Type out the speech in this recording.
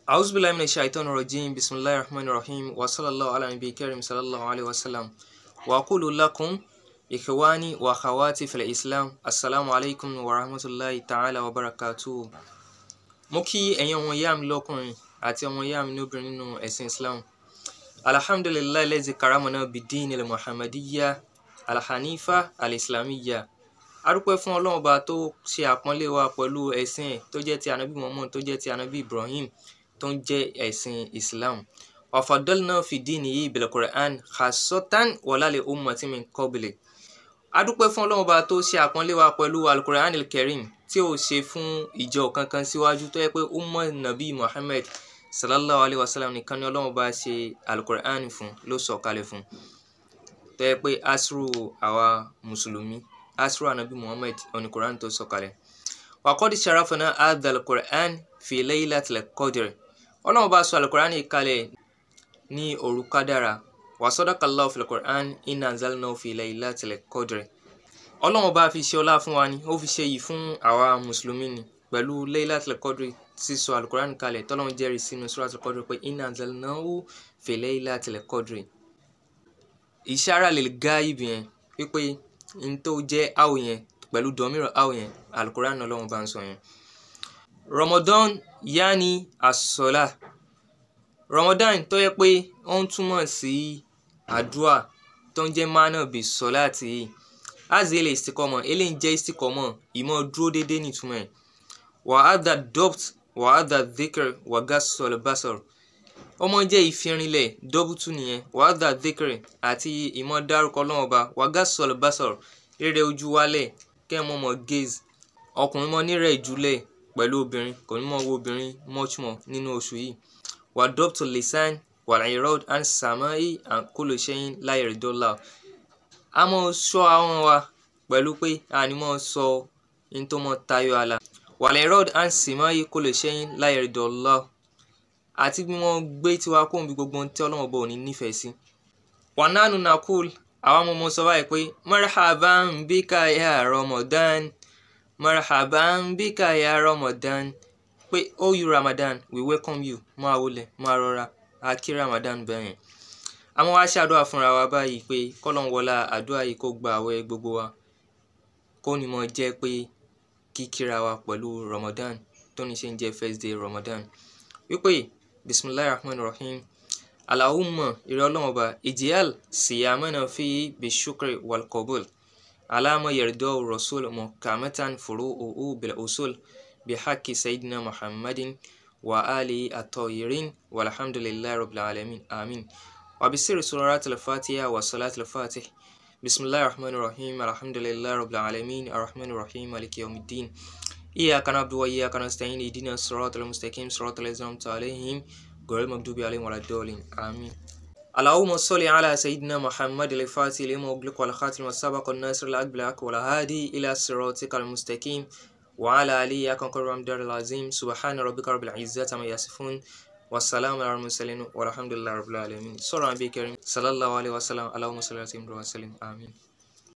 أعوذ بالله من الشيطان الرجيم بسم الله الرحمن الرحيم وصلى الله على نبي الكريم صلى الله عليه وسلم وأقول لكم إخواني وأخواتي في الإسلام السلام عليكم ورحمة الله تعالى وبركاته mo kí ẹ̀yin ọmọ ìyá mi lọ́kùnrin àti ọmọ ìyá mi lóbìnrin nínú ẹ̀sìn Islam alhamdulilayi lẹ́sìn karamana bidin ilẹ̀ muhammadiyya alhanifa alislamiyya arúpẹ́ fún ọlọ́run ọba tó ṣe àpọ́nlé wa pẹ̀lú ẹ̀sìn ẹ̀ tó jẹ́ ti anabi muhammad tó jẹ́ ti anabi ibrahim tó ń jẹ́ ẹ̀sìn islam wàfàdọ́lná fìdí nìyí bil Qur'an khasatan wàlálẹ̀ ummati min qabli adúpẹ́ fún ọlọ́run ọba tó ṣe àpọ́nlé wa pẹ̀lú alukur'an alkarim tí ó ṣe fún ìjọ kankan síwájú tó yẹ pé umma nabi muhammad sallallahu alayhi wa sallam nìkan ni ọlọ́run ọba ṣe alukur'an fún ló sọ kalẹ̀ fún tó yẹ pé asru àwa mùsùlùmí asru anabi muhammad oní quran tó sọ kalẹ̀ wàkọ́dí sharafana adha alukur'an fi laylatil qadr ọlọ́run ọba sọ alukur'an kalẹ̀ ní òru kádàrá wasadakallahu fil Qur'an inna anzalnahu fi laylatil qadr ọlọ́run ọba fi ṣe ọlá fún wa ni ó fi ṣe yìí fún àwa mùsùlùmí ni pẹ̀lú laylatil qadr sísọ alukur'an kalẹ̀ tọ́lọ́run jẹ́rìí sínú suratul qadr pé inna anzalnahu fi laylatil qadr ìṣára lil ghaib yẹn wípé n tó jẹ́ áwò yẹn pẹ̀lú dọ̀míìrọ̀ áwò yẹn alukur'an ọlọ́run bá ń sọ yẹn Ramadan yaani as-salah Ramadan tó yẹ pé ó ń túmọ̀ sí àdúrà tó ń jẹ́ mánà bí sọ́láàtì yìí azì ilẹ̀ istikọ́mọ̀ eléyìí jẹ́ istikọ́mọ̀ ìmọ̀ dúró déédéé nìtumọ̀ ẹ̀ wàhádà dopt wàhádà dhikr wàgásọ̀lẹ̀ basọ̀r ọmọ jẹ́ ìfirinlẹ̀ dọ́bùtù nìyẹn wàhádà dhikr àti ìmọ̀ dárúkọ lọ́wọ́ ba wàgásọ̀lẹ̀ basọ̀r rere ojú wálẹ̀ kẹ́mọ́ mọ́ gaze ọkùnrin mọ́ nírẹ̀ ìjúlẹ̀ pẹ̀lú obìnrin kò ní mọ́ wo obìnrin much more nínú oṣù yìí وضبط اللسان والإعراض عن السماع عن كل شيء لا يرضي الله a mọ̀ ṣọ́ ahọ́n wa pẹ̀lú pé a ní mọ̀ sọ ní tó mọ̀ tayọ àlà والإعراض عن السماع كل شيء لا يرضي الله àti bí wọ́n gbé tiwa kó bí gbogbo ohun tí Ọlọ́run bọ̀ ní nífẹ̀ẹ́ sí. ونحن نقول àwa ọmọ ọmọ sọ báyìí pé مرحبا بك يا رمضان مرحبا بك يا رمضان pé oh you Ramadan we welcome you máa wọlé máa rọra a kí Ramadan bẹ́yẹn àwọn wá ṣàdúrà fúnra wa báyìí pé kọ́lọ́n wọlá àdúrà yìí kó gba àwẹ̀ gbogbo wa kó ní mọ̀ jẹ́ pé kíkíra wa pẹ̀lú Ramadan tó ní ṣe ń jẹ́ first day Ramadan wípé bisimilahi rahman rahim alahumma ìrẹ́ ọlọ́run ọba ìjìyàl siyamana fi bishukri wal qabul alama yardọ́ rasul mukamatan furu uhu bil usul بحق سيدنا محمد وآله الطاهرين والحمد لله رب العالمين آمين وبسر سورة الفاتحة وصلاة الفاتح بسم الله الرحمن الرحيم الحمد لله رب العالمين الرحمن الرحيم مالك يوم الدين إياك نعبد وإياك نستعين اهدنا الصراط المستقيم صراط الذين أنعمت عليهم غير المغضوب عليهم ولا الضالين آمين اللهم صل على سيدنا محمد الفاتح لما أغلق والخاتم والسابق الناصر الأكبر والهادي إلى صراطك المستقيم وعلى آله أكرم رمضان العظيم سبحان ربك رب العزة عما يصفون والسلام على المرسلين والحمد لله رب العالمين صلى الله عليه وسلم صلى الله عليه وسلم اللهم صل على سيدنا وسلم آمين